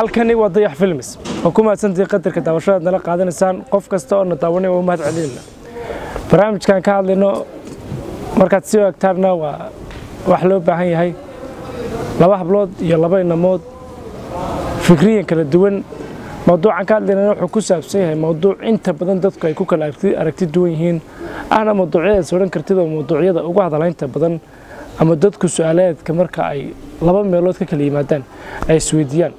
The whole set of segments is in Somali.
halkani waa dayax films oo ku mahadsantii qadarka daawashadaad nala qaadanaysaan qof kasta oo na daawanay waa mahad celinayna barnaamijkan ka hadlayno markaad sii ogtaarna waa wax loo baahan yahay laba hablood iyo laba inamood fikriyan kala duwan mawduucan ka hadlaynana wuxuu ku saabsan yahay mawduuc inta badan dadku ay ku kala aragti duwan yihiin ahna mawduucyadaas odhan kartid oo mawduucyada ugu hadalaynta badan ama dadku su-aalaadka marka ay laba meelood ka kala yimaadaan ay isweydiiyaan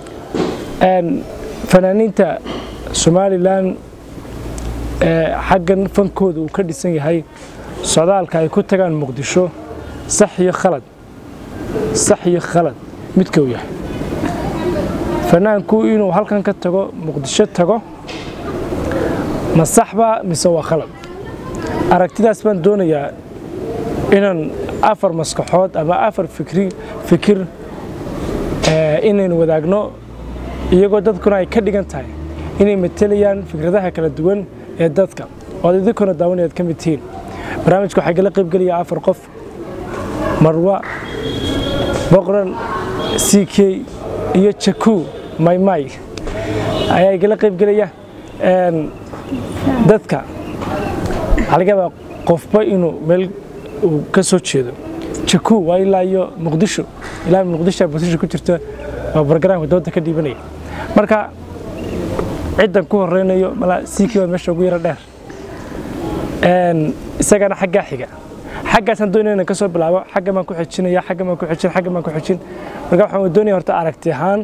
fanaaniinta somalilan xaggan fankooda uu ka dhisan yahay socdaalka ay ku tagaan muqdisho sax iyo khalad sax iyo khalad midka uu yahay fanaanku inuu halkan ka tago muqdisho tago ma saxba mise waa khalad aragtidaas baan doonayaa inaan afar maskaxood ama afar fikri fikir inaynu wadaagno iyagoo dadkuna ay ka dhigan tahay inay matelayaan fikradaha kala duwan ee dadka ood idinkuna daawanayaad ka mid tihiin barnaamijka waxaa gala qaybgelaya afar qof marwa boqran c k iyo jaku maymay ayaa igala qaybgelaya dadka waxaa laga yaabaa qofba inuu meel uu ka soo jeedo jaku waa ilaa iyo muqdisho ilaa muqdisho muqdisho ku jirta waa bargaraamka dooda ka dhiibanaya marka ciddan ku horeynayo malaa siikii waa meesha ugu yaro dheer isagana xaggaa xiga xaggaasaan doonaya inaan ka soo bilaabo xagga baan ku xijinaya xagga baan ku xijin xagga baan ku xijin marka waxaan doonaya horta aragti ahaan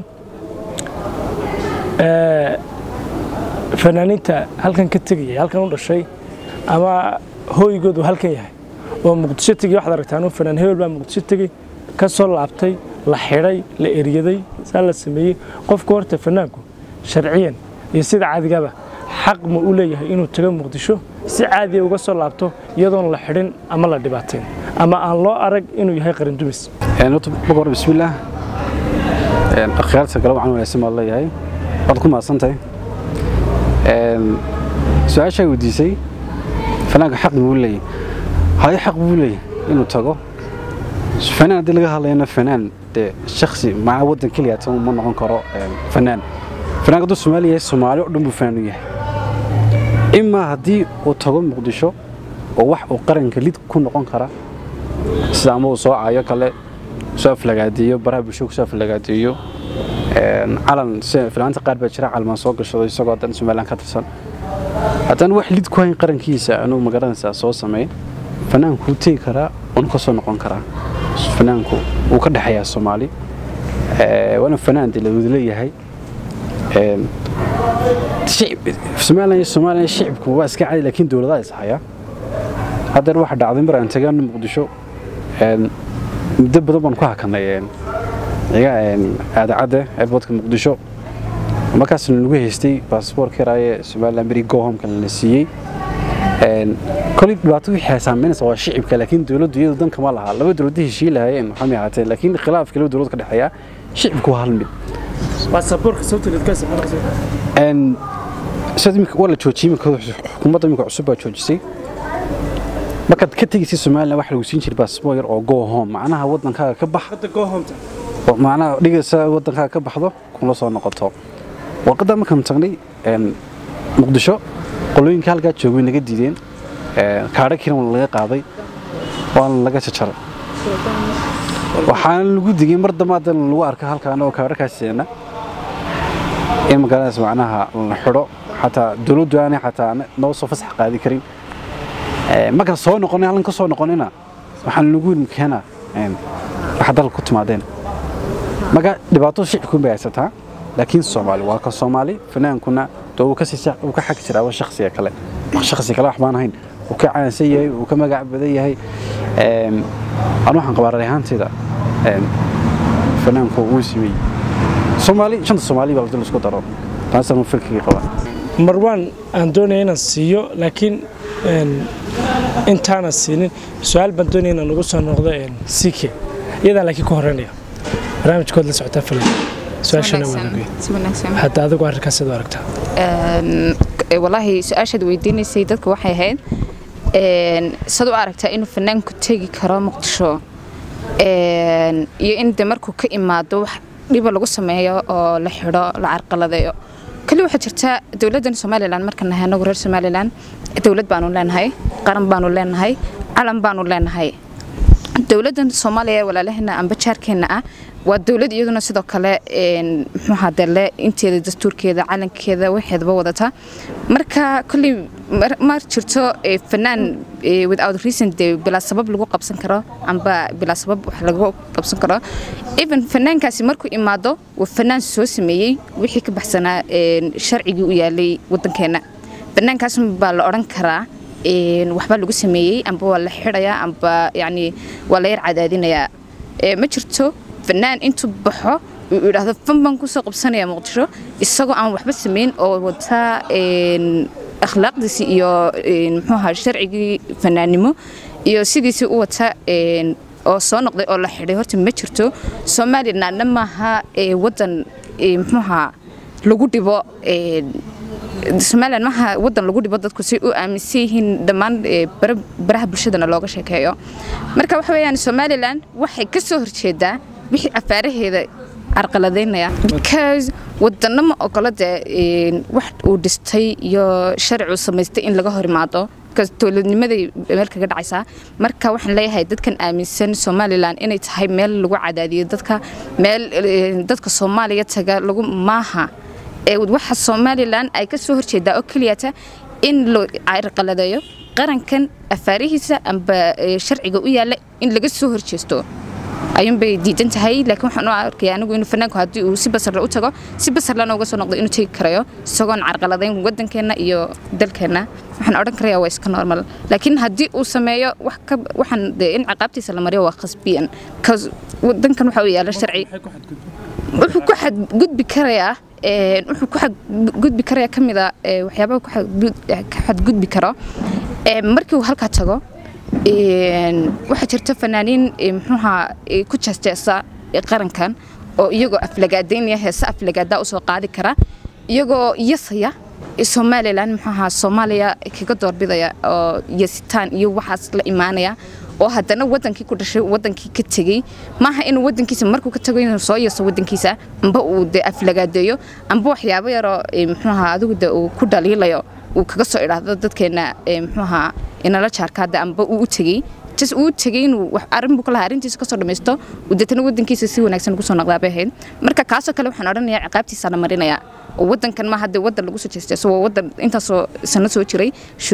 fanaaniinta halkan ka tegaya halkan u dhashay ama hooygoodu halkan yahay oo muqdisho tegay waxaad aragtaan uu fanaan hebel baa muqdisho tegey ka soo laabtay la xidhay la eryaday saa la sameeyey qofku horta fanaanku sharciyan iyo sida cadigaba xaq ma u leeyahay inuu tago muqdisho si caadiya uga soo laabto iyadoon la xidhin ama la dhibaateen ama aan loo arag inuu yahay qarindumis bogor bismillaah akhyaarta gala wacan wanaagsan baad leeyahay waad ku mahadsantahay su-aashaa weydiisay fanaanka xaq buu leeyahay haye xaq buu leeyahay inuu tago fanaan haddii laga hadlayana fanaan dee shaksi macnaa waddan keliya tan ma noqon karo fanaan fanaanka hadduu soomaali yahay soomaali oo dhan buu fanaan u yahay imaa haddii uu tago muqdisho oo wax uu qaranka lid ku noqon kara sida ama uu soo caayo kale soo aflagaadeeyo baraha bulshada kusoo aflagaadeeyo calan filaanta qaar baa jira calmaan soo gashado isagoo dan somalilan ka tirsan haddaan wax lid ku hayn qarankiisa anuu magaranaysaa soo sameey fanaanku wuu tegi karaa uuna ka soo noqon karaa fanaanku wuu ka dhexeeyaa soomaali waana fanaan dee lawada leeyahay somalilan iyo somalilan shicibku waa iska cadi laakiin dowladaha is haya haddeer waxa dhacday mar aan tagaano muqdisho muddo badan baan ku hakanay iga aadacadda airportka muqdisho markaasna nagu haystay baasboorka yaraaye somalilan beri gohomka lana siiyey kolay dhibaato wixii saameynaysa waa shicibka laakiin dowladdu iyadu dan kama laha laba dowladda heshii lahaayeen waxaa ahaatee laakiin khilaafka laba dowlad ka dhexeeya shicibku waa hal mid waa la joojiyey xukuumadda imika cusub baa joojisay markaad ka tegaysay somalilan waxa lagu siin jiray baasboor yar oo go home macnaha waddankaaga ka bax macnaha dhigaysa waddankaaga ka baxdo kuna soo noqoto warqadda markaan tagnay muqdisho qolooyinka halkaa joogay naga diideen kaadho kiran laga qaaday waana laga jajaray waxaana lagu digay mar damaadan lagu arka halkaan oo kaadho kaasiina in magaaladaas macnaha la xidho xataa dowladdu aanay xataa noo soo fasax qaadi karin markaan soo noqonay halkan ka soo noqonayna waxaan lagu keena waxa dalka ku timaadeen marka dhibaato shicibkuun bay haysataa laakiin soomaali waa ka soomaali fanaankuna uu ka xag jiraa waa shakhsiga kale shakhsi kale wax baan ahayn uu ka caansan yahay uu ka magac badan yahay anu waxaan qabaa rayhaantayda fanaanku wuu sameeyey soomaali shanta soomaali baa la isku daro taasaan fikirkii qabaa marwaan aan doonaya inaan siiyo laakiin intaana siinin su-aal baan doonaya inaan ugu soo noqdo ck iyadaan laakiin ku horeynaya barnaamijkood la socotaa filan su-aashana hadda adigu arrinkaas sida aragtaa walaahi su-aashaad weydiinaysay dadka waxay ahayd sad u aragtaa inuu fanaanku tegi karo muqdisho iyo in de markuu ka imaado wax dhiba lagu sameeyo oo la xidho la carqaladeeyo kali waxaa jirta dowladdan somalilan markaan nahay anagu reer somalilan dowlad baanu leenahay qaran baanu leenahay calan baanu leenahay dowladdan soomaaliya ee walaalaheena amba jaarkeenna ah waa dowlad iyaduna sidoo kale muxuuha dele inteeda dastuurkeeda calankeeda waxeedaba wadata marka kolley ma jirto fanaan without reason dee bilaa sabab lagu qabsan karo amba bilaa sabab wax lagu qabsan karo even fanaankaasi markuu imaado waa fanaan soo sameeyey wixii ka baxsanaa sharcigii u yaalay waddankeenna fanaankaas baa la odhan karaa waxbaa lagu sameeyey amba waa la xidhayaa amba yani waa la yar cadaadinayaa ma jirto fanaan intuu baxo uu idhaahdo fan baan kusoo qabsanaya muqdisho isagoo aan waxba samayn oo wataa akhlaaqdiisii iyo muxuuha sharcigii fanaannimo iyo sidiisii u wata oo soo noqday oo la xidhay horta ma jirto somalilandna maaha waddan muxuuha lagu dhibo somalilan maaha waddan lagu dhibo dadku si u aaminsan yihiin dhammaan baraha bulshadana looga sheekeeyo marka waxa weeyaan somalilan waxay ka soo horjeedaa wixii afaaraheeda carqaladaynaya because waddanno ma ogola dee wax uu dhistay iyo sharci uu samaystay in laga hor imaado because dowladnimaday meel kaga dhacaysaa marka waxaan leeyahay dadkan aaminsan somalilan inay tahay meel lagu cadaadiyo dadka meel dadka soomaaliya taga lagu maaha waxa somalilan ay ka soo horjeedaa oo keliyata in la carqaladeeyo qarankan afaarihiisa amba sharciga u yaalla in laga soo horjeesto ayuunbay diidan tahay laakiin waxaan u arkaya anigu inuu fanaanku haddii uu si basarla u tago si basarlana uga soo noqdo inuu tegi karayo isagoon carqaladayn waddankeenna iyo dalkeenna waxaan odhan karayaa waa iska normal laakiin haddii uu sameeyo wax ka waxaan dee in ciqaabtiisa la mariyo waa khasbiyan kas waddankan waxa uu yaalla sharci wuxuu ku xadgudbi karayaa wuxuu ku xadgudbi karayaa ka mida waxyaabaha ka xadgudbi karo markii uu halkaa tago waxaa jirta fanaaniin muxuuha ku jeesteesa qarankan oo iyagoo aflagaadaynaya heese aflagaadaa usoo qaadi kara iyagoo yasaya somalilan muxuuha soomaaliya kaga doorbidaya oo yasitaan iyo waxaas la imaanaya oo haddana wadankii ku dhashay wadankii ka tegey maaha inuu wadankiisa markuu ka tago inuu soo yeeso wadankiisa amba uu de aflagaadeeyo amba waxyaabo yaroo muxuuha adigu de uu ku dhaliilayo uu kaga soo idhaahdo dadkeena muxuuha inala jaarkaada amba uu u tegey jas uu tegey inuu arrin buu ka lahaa arrintiisa kasoo dhammaysto uu deetana wadankiisa si wanaagsan ugu soo noqdaa bay ahayd marka kaasoo kale waxaan odhanayaa ciqaabtiisa la marinayaa oo wadankan ma hadde wadan lagu soo jeestay isagoo wadan intaasoo sano soo jiray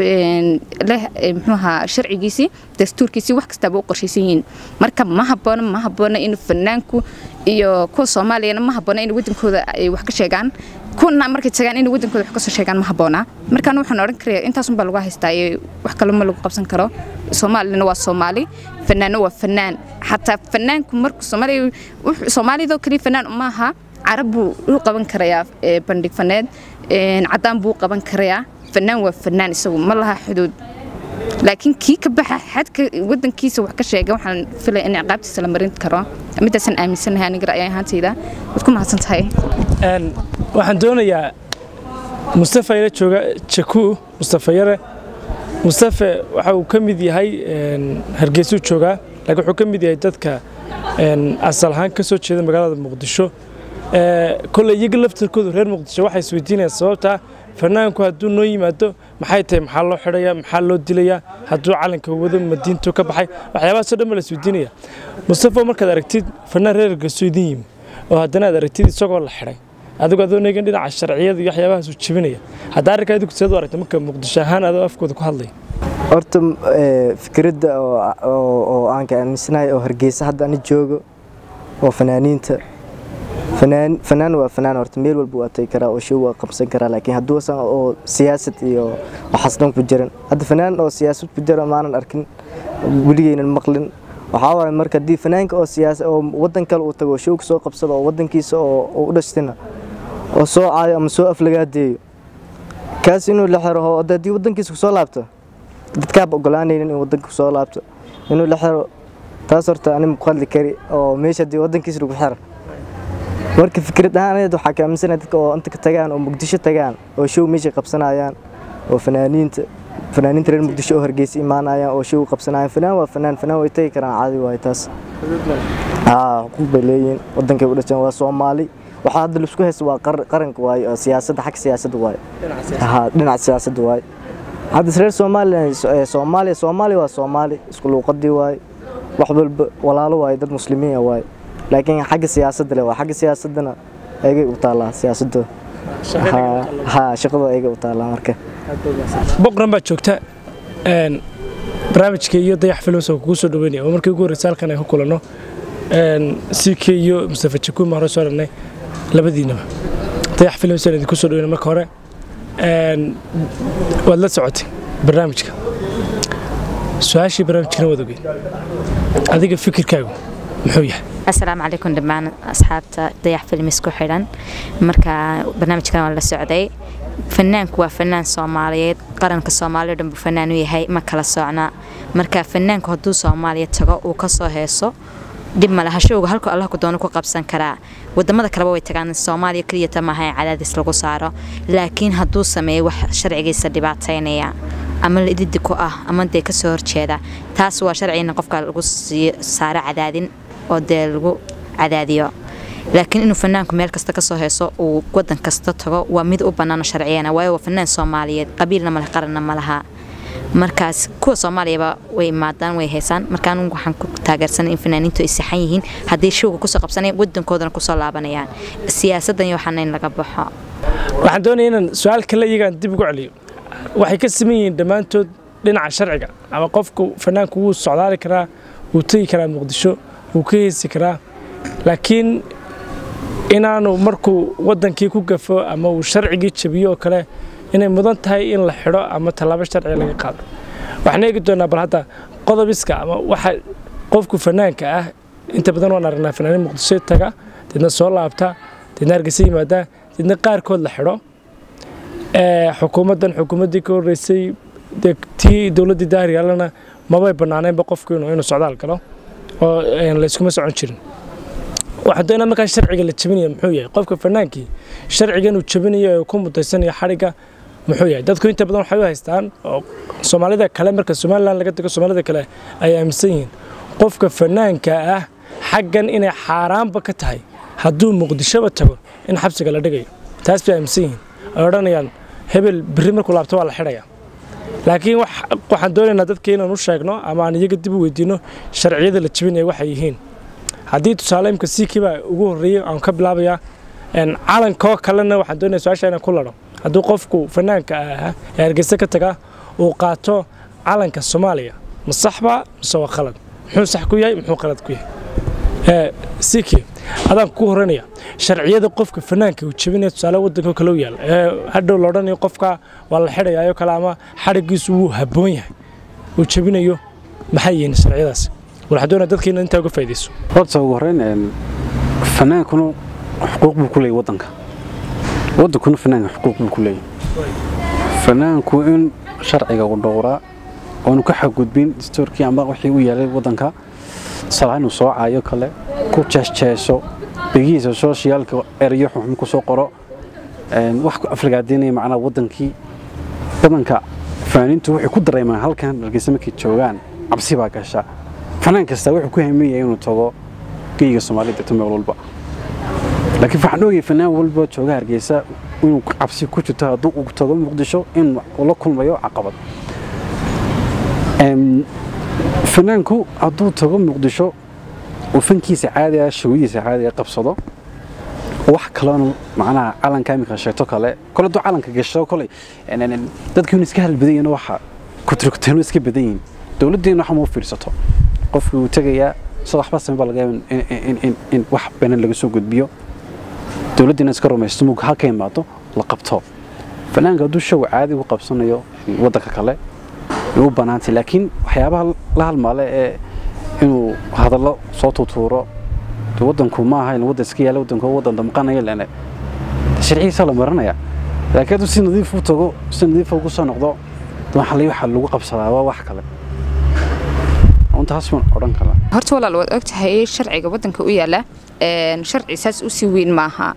leh muxuuha sharcigiisii dastuurkiisii wax kastaaba u qorshaysan yihiin marka ma habboona ma habboona in fanaanku iyo kuwa soomaaliyana ma habboona in wadankooda ay wax ka sheegaan kuna markay tagaan in wadankooda wax kasoo sheegaan ma habboona markaan waxaan odhan karaya intaasun baa lagu haystaa wax kale ma lagu qabsan karo soomaalina waa soomaali fanaanna waa fanaan xataa fanaanku markuu soomaaliya soomaalidoo kaliya fanaan maaha carab buu u qaban karayaa bandhig faneed caddaan buu u qaban karayaa fanaan waa fanaan isagu ma laha xuduud laakiin kii ka baxa xadka wadankiisa wax ka sheega waxaan filaya in ciqaabtiisa la marin karo midaasaan aaminsanahay aniga ra'yi ahaantayda waad ku mahadsan tahay waxaan doonayaa mustafa ila jooga jaku mustafa yare mustafa waxa uu ka mid yahay hargeysuu joogaa laakiin wuxuu ka mid yahay dadka asal ahaan ka soo jeeda magaalada muqdisho kolley iyaga laftarkoodu reer muqdisho waxay isweydiinayaan sababtaa fanaanku hadduu noo yimaado maxay tahay maxaa loo xidhayaa maxaa loo dilayaa hadduu calanka wado madiintu ka baxay waxyaabahaasoo dhan ba la isweydiinaya mustafa markaad aragtid fanaan reer hargeyso idin yimi oo haddana aad aragtid isagoo la xidhay adigu adoo neegan dhinaca sharciyada iyo waxyaabahaas uu jebinaya hadda arrinkaa adigu seed u aragta marka muqdisho ahaan adoo afkooda ku hadlaya horta fikradda oo aan ka aaminsanahay oo hargeysa hadda ani joogo oo fanaaniinta fanaan waa fanaan horta meel walba waa tagi karaa oo show waa qabsan karaa laakiin hadduu san oo siyaasad iyo waxaas dhan ku jiran hadda fanaan oo siyaasad ku jira maanan arkin weligeynan maqlin waxaa waaye marka haddii fanaanka oo siyaasa oo waddan kale uu tago oo show soo qabsado oo waddankiisa oo u dhashtina oo soo caayo ama soo aflagaadeeyo kaas inuu la xiro oo haddii waddankiisa kusoo laabto dadkaaba ogolaanaynin in waddanka kusoo laabto inuu la xiro taas horta ani muku hadli kari oo meesha haddii waddankiisa lagu xiro marka fikrad ahaaneed waxaa ka aaminsanahay dadka oo inta ka tagaan oo muqdisho tagaan oo show meesha qabsanayaan oo fanaaniinta fanaaniinta reer muqdisho oo hargeysa imaanayaan oo show qabsanayaan fanaan waa fanaan fanaan way tagi karaan caadi waaye taas haa xuquuq bay leeyihiin wadankay u dhasheen waa soomaali waxaa hadda laisku haysta waa qar- qaranka waaye oo siyaasadda xag siyaasadda waaye haa dhinaca siyaasadda waaye hadda reer somalilan eh, soomaaliya soomaaliya waa soomaali isku luuqadii waaye wax walba walaalo waaye dad muslimiin ah waaye laakiin xagga siyaasadda le waa xagga siyaasaddana ayagay u taallaa siyaasadda haa haa shaqadoo ayagay u taallaa marka boqran baa joogta een, barnaamijka iyo dayax films oo kugu soo dhaweynaya oo markii ugu horreysa halkan ay ku kulanno ck iyo mustafa jakuuma hore soo dhagnay labadiinaba dayax films aan idinku soo dhaweyna marka hore een, waad la socotay barnaamijka su-aashii barnaamijkana waad ogeyn adiga fikirkaagu muxuu yahay asalaamu calaykum dhammaan asxaabta dayax filmis ku xidhan marka barnaamijkan waa la socday fanaanku waa fanaan soomaaliyeed qaranka soomaaliya dhan buu fanaan u yahay ma kala socna marka fanaanku hadduu soomaaliya tago uu kasoo heeso dhib male hashowga halku allah ku doono ku qabsan karaa wadamada kaleba way tagaan soomaaliya keliyata maaha in cadaadis lagu saaro laakiin hadduu sameeyo wax sharcigiisa dhibaataynaya ama lididi ku ah ama dee kasoo horjeeda taas waa sharcigina qofka lagu sii saaro cadaadin oo dee lagu cadaadiyo laakiin inuu fanaanku meel kasta kasoo heeso uu wadan kasta tago waa mid u banaano sharciyana waayo waa fanaan soomaaliyeed qabiilna male qaranna ma laha markaas kuwa soomaaliyaba way imaadaan way heesaan marka anigu waxaan ku taageersanay in fanaaniintu ay saxan yihiin haddii showga kusoo qabsanayaan wadankoodana kusoo laabanayaan siyaasadan iyo waxaana in laga baxo waxaan doonaya inaan su-aal kale iyagaan dib ugu celiyo waxay ka siman yihiin dhammaantood dhinaca sharciga ama qofku fanaanku wuu socdaali karaa wuu tegi karaa muqdisho wuu ka heesi karaa laakiin inaanu markuu wadankii ku gafo ama uu sharcigii jabiyo oo kale inay mudan tahay in la xidho ama tallaabo sharciga laga qaado waxaan eegi doonaa bal hadda qodobiska ama waxa qofku fanaanka ah inta badan waan aragnaa fanaanin muqdisho taga deedna soo laabta deedna hargeysa yimaada deedna qaarkood la xidho ee, xukuumaddan xukuumaddii ka horreysay dee tii dowladdii daariyaalana mabay bannaaneenba qofku inuu inuu socdaal galo oo een, la iskuma socon jirin waxaa doonaa markaa sharciga la jabinaya muxuu yahay qofka fanaankii sharcigan uu jabinayo ee uu ku mutaysanayo xadhigga muxuu yahay dadku inta badan waxay u haystaan oo soomaalida kale marka somalilan laga tago soomaalida kale ay aaminsan yihiin qofka fanaanka ah xaggan inay xaaraanba ka tahay hadduu muqdishoba tago in xabsiga la dhigayo taas bay aaminsan yihiin ay odhanayaan hebel berri markuu laabto waa la xidhaya laakiin wax- waxaan doonaynaa dadka inaan u sheegno ama aan iyaga dib u weydiino sharciyada la jabinaya waxay yihiin haddii tusaale imka siikiibaa ugu horreeyey aan ka bilaabayaa een, calankoo kalena waxaan doonaya su-aasha inaan ku ladho hadduu qofku fanaanka ahaa ee hargeysa ka tagaa uu qaato calanka soomaaliya ma saxba mise waa khalad muxuu sax ku yahay muxuu khalad ku yahay ee, siki adaan ku horanaya sharciyada qofka fanaanka uu jebinaya tusaale wadanka kale u yaal ee hadhow la odhanayo qofka waa la xidhayayo kale ama xadhigiisu wuu habboon yahay uu jebinayo maxay yihiin sharciyadaas waxaa doonaya dadkeena intaa uga faa'iidayso horta ugu horreyn een, fanaankuna xuquuq buu ku leeyahy wadanka wadankuna fanaanka xuquuq buu ku leeyahy fanaanku in sharciga u dhowraa oonu ka xadgudbin dastuurkii ama wixii u yaalay wadanka tusaalahaan inuu soo caayo kale ku jeesjeeso begihiisa sooshiyaalka erayo xunxun ku soo qoro een, wax ku aflagaadeynaya macnaha wadankii badanka fanaaniintu waxay ku dareemaan halkan hargeysa markay joogaan cabsi baa gasha fanaan kasta wuxuu ku hameeyay inuu tago geyga soomaalida degto meel walba laakiin waxaan ogay fanaan walba jooga hargeysa inuu cabsi ku jirto hadduu uu tago muqdisho in uu la kulmayo caqabad Em, fanaanku hadduu tago muqdisho uu fankiisa caadiga shawadiisa caadiga qabsado wax kalena macnaha calanka iminka sheegto kale kole hadduu calanka gasho kole en- en- en, dadka inuu iska halbadanyana waxa kuturkuteenu iska badan yihiin dowladdeena waxa mau fiirsato qofkii uu tegayaa sida waxba same baa laga yaaba in- in- in- in wax beenan laga soo gudbiyo dowladdeena iska rumaysto mug halka imaado la qabto fanaanka hadduu show caadi u qabsanayo waddanka kale way u banaantay laakiin waxyaabaha la halmaale ee inuu hadallo soo tutuuro dee waddanku ma aha in waddan iska yaala waddanku waa waddan damqanaya lene sharcigiisa la marinaya laakiin hadduu si nadiif u tago si nadiif ugu soo noqdo dee waxa la- waxa lagu qabsadaa waa wax kale untaas baan odhan kala horta walaal waad ogtahay sharciga wadanka u yaala een, sharci saas usii weyn maaha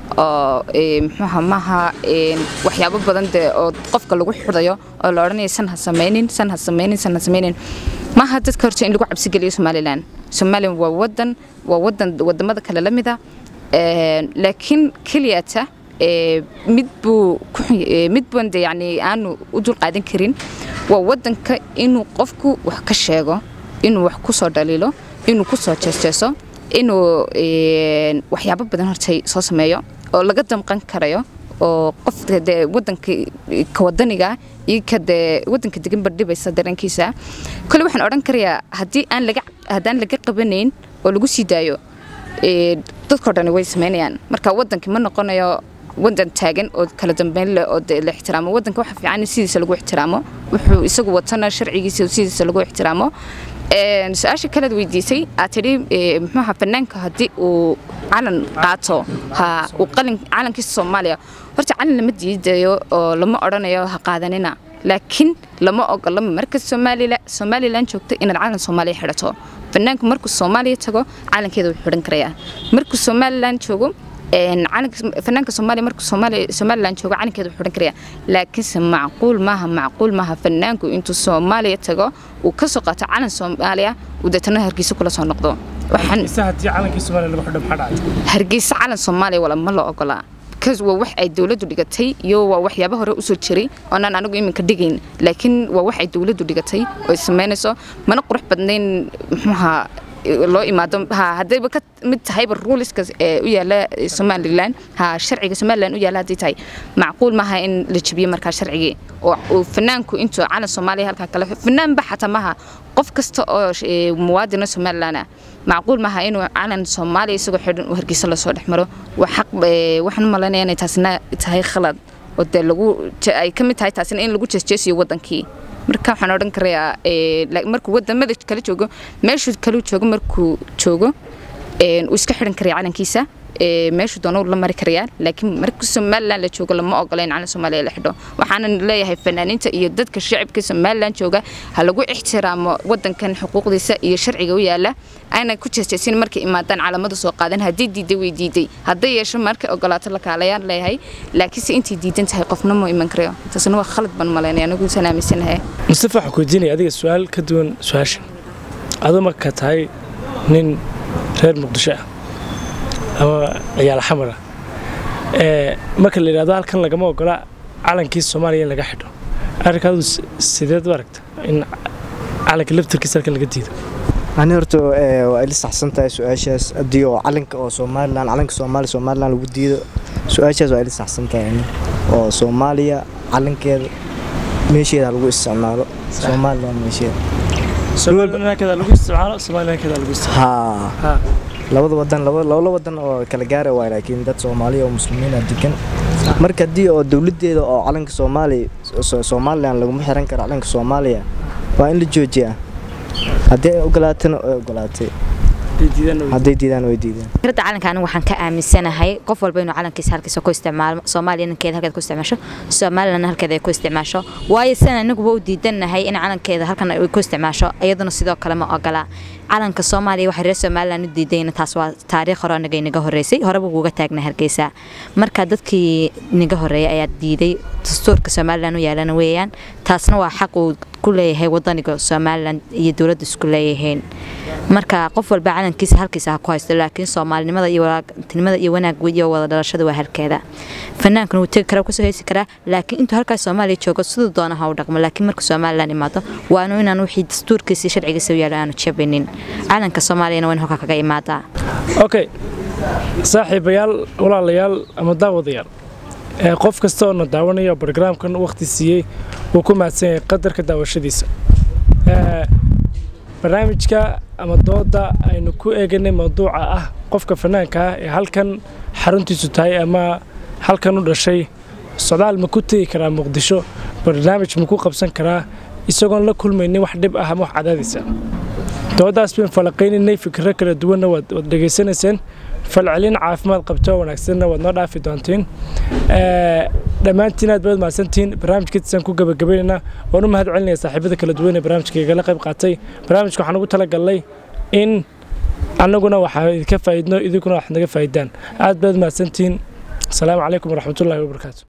oo muxuuha maaha waxyaabo badan dee oo qofka lagu xidhayo oo la odhanaya san ha samaynin san ha samaynin san ha samaynin maaha dadka horta in lagu cabsigeliyo somalilan somalilan waa wadan waa wadan wadamada kale la mida laakiin keliyata mid buu mid buan de yani aanu u dul qaadan karin waa wadanka inuu qofku wax ka sheego inuu wax ku soo dhaliilo inuu ku soo jeesjeeso inuu waxyaabo badan hortay soo sameeyo oo laga damqan karayo oo qofka dee wadanka ka wadaniga iyo ka dee wadanka deganba dhibaysa dareenkiisa kole waxaan odhan karayaa haddii aan laga haddaan laga qabanayn oo lagu sii daayo dadkao dhani way samaynayaan marka wadankii ma noqonayo wadan taagan oo kala dambeyn leh oo la ixtiraamo wadanka waxa fiican in sidiisa lagu ixtiraamo wuxuu isagu watana sharcigiisa sidiisa lagu ixtiraamo su-aasha kalead weydiisay aad tidhi muxuuha fanaanka haddii uu calan qaato ha uu qalin calankiisa soomaaliya horta calan lama diidayo oo lama odhanayo ha qaadanina laakiin lama ogola marka somalilan joogto inaad calan soomaaliya xidhato fanaanku markuu soomaaliya tago calankeeda wuu xidhan karayaa markuu somalilan joogo fanaanka soomaaliya markuu somalilan joogo calankeeda wuxuu odhan karaya laakiinse macquul maaha macquul maaha fanaanku intuu soomaaliya tago uu ka soo qaato calan soomaaliya uu deetana hargeysa kula soo noqdo hargeysa calan soomaaliya wala ma la ogolaa bcause waa wax ay dowladdu dhigatay iyo waa waxyaaba hore usoo jiray oonaan anigu iminka dhigayn laakiin waa wax ay dowladdu dhigatay oo ay samaynayso mana qurux badnayn muxuuha loo imaado ha haddayba ka mid tahayba ruuliska ee u yaala somalilan ha sharciga somalilan u yaala haddii tahay macquul maaha in la jebiyo markaa sharcigii oo uu fanaanku intuu calan soomaaliya halkaa kale fanaanba xataa maaha qof kasta oo muwaadina somalilan ah macquul maaha inuu calan soomaaliya isagoo xidhan uu hargeysa lasoo dhex maro waa xaq waxaan u malaynaya inay taasina tahay khalad oo dee lagu ay ka mid tahay taasina in lagu jeesjeesiyo wadankii marka waxaan odhan karayaa markuu wadamada kala joogo meeshuu kala joogo markuu joogo uu iska xidhan karaya calankiisa meeshuu doona la mari karayaa laakiin marka somalilan la joogo lama ogola in calan soomaaliya la xidho waxaanan leeyahay fanaaniinta iyo dadka shacibka somalilan jooga ha lagu ixtiraamo wadankan xuquuqdiisa iyo sharciga u yaala ayna ku jeesjeesin markay imaadaan calamada soo qaadan haddii diiday way diiday hadday yeesho markay ogolaato la kaalayaan leeyahay laakiinse intay diidan tahay qofna ma iman karayo taasna waa khalad baan malaynaya anigu isaan aaminsanahay mustafa waxaan ku weydiinaya adiga su-aal ka duwan su-aashan aduu marka tahay nin reer muqdisho ah ama ciyaal xamar ah marka la yidhahdo halkan lagama ogola calankii soomaaliya in laga xidho arrinkaadu sideed u aragta in calanka laftarkiisa halkan laga diido ani horta waa ila saxsan tahay su-aashaas haddii oo calanka oo somalilan calanka soomaaliya somalilan lagu diido su-aashaas waa ila saxsan tahay ani oo soomaaliya calankeeda meesheeda lagu isticmaalo somalilan meesheeda somalilankeeda lagu isticmaalo somalilankeeda lagu isticmaalo haa labada wadan labada wadan oo kala gaara waay laakiin dad soomaaliya oo muslimiina degan marka haddii oo dowladeeda oo calanka soomaaliya somalilan laguma xiran karo calanka soomaaliya waa in la joojiyaa haddii ay ogolaatana ay ogolaatay hadday diidaan way diidaan fikrada calanka anigu waxaan ka aaminsanahay qof walba inuu calankiisa halkiisa ku isticmaalo soomaaliya ninkeeda halkeeda ku isticmaasho somalilan halkeeda ay ku isticmaasho waayo sidan anaguba u diidannahay in calankeeda halkan ay ku isticmaasho iyaduna sidoo kale ma ogola calanka soomaaliya waxay reer somalilan u diidayna taas waa taariikh hore anaga inaga horreysay horeba uga taagnay hargeysa marka dadkii inaga horreeyay ayaa diiday dastuurka somalilan u yaalana weeyaan taasna waa xaq uu ku leeyahay wadaniga somalilan iyo dowladda isku leeyihiin marka qof walba calankiisa halkiisa ha ku haysto laakiin soomaalinimada iyo walaatinimada iyo wanaag iyo wada dhalashada waa halkeeda fanaankuna wuu tegi karaa kusoo heysi karaa laakiin intuu halkaas soomaaliya joogo siduu doona ha u dhaqmo laakiin marka somalilan imaado waanu inaan wixii dastuurkiisa iyo sharcigiisa u yaalo aanu jabinin calanka soomaaliyana waa in halkaa kaga imaadaa okay saaxiibayaal walaalayaal ama daawadayaal qof kasta oo na daawanaya barogaraamkan waqti siiyey wuu ku mahadsan yahay qadarka daawashadiisa barnaamijka ama dooda aynu ku eeganay mawduuca ah qofka fanaanka ah ee halkan xaruntiisu tahay ama halkan u dhashay socdaal ma ku tegi karaa muqdisho barnaamij ma ku qabsan karaa isagoon la kulmaynin wax dhib ah ama wax cadaadisa doodaas bayn falaqaynaynay fikiro kala duwanna waad dhegaysanayseen falcelin caafimaad qabto wanaagsanna waad noo dhaafi doontiin dhammaantiin aad baad mahadsantihiin barnaamijkiisaan ku gabagabaynaynaa waan u mahad celinaya saaxiibada kala duwan ee barnaamijka igala qayb qaatay barnaamijka waxaan ugu talagalnay in annaguna waxaan idinka faa'iidno idinkuna wax naga faa'iidaan aad baad mahadsantihiin asalaamu calaykum waraxmatullaahi wabarakaatu